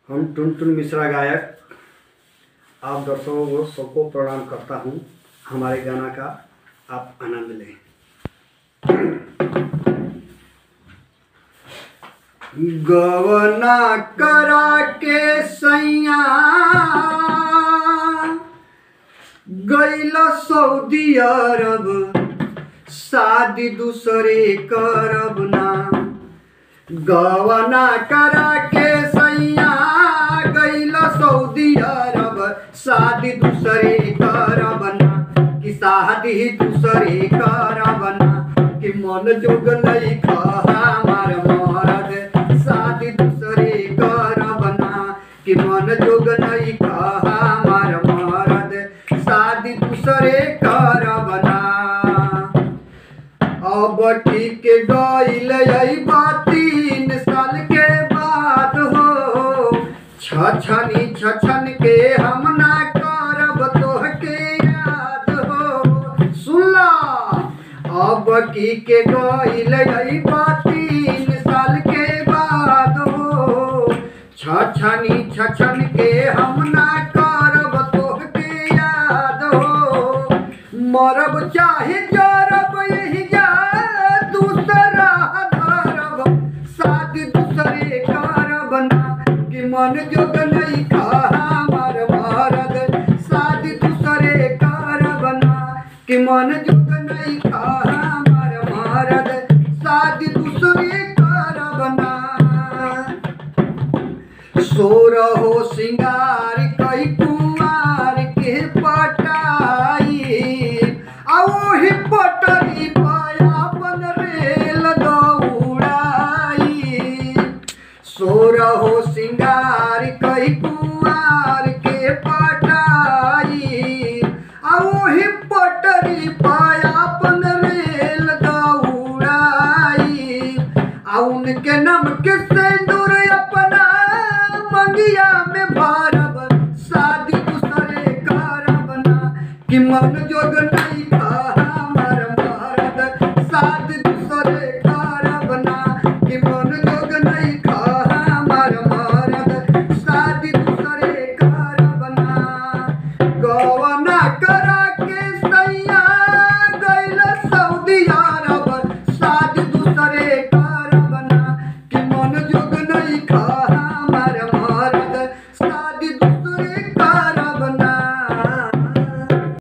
हम टुनटुन मिश्रा गायक आप दर्शकों को सबको प्रणाम करता हूँ हमारे गाना का आप आनंद लें गवना करा के सैया गैल सऊदी अरब शादी दूसरे करब ना गवना करा के सैया गैल सऊदी अरब शादी दूसरे करब ना कि शादी दूसरे करब ना कि मन जोग नहीं हमार मरद शादी दूसरे करब ना कि मन जोग नहीं हमार मरद शादी दूसरे करब ना अब ठीक गईल अइबा तीन साल के बाद हो छछनी छछन के हम ना करब तोहके याद हो सुनला अब की के गईल अइबा तीन साल के बाद हो छछनी छछन के हम ना करब तोहके याद हो मरब चाहे जरब यही जा दूसरा धरब शादी दूसरे करब ना कि मन जोग नहीं हमार मरद शादी दूसरे करब ना कि मन जोग नहीं हमार मरद शादी दूसरे करब ना सोर हो सिंगार कई कुमार के पटाई आ ओही पटरी पाया बन रेल दौड़ाई सोर हो सिंगार कई कुमार के पटाई आ ओही पटरी पाया बन रेल दौड़ाई आ उनके नाम के सिंदूर अपना मंगिया में भरब शादी दूसरे करब ना कि मन जो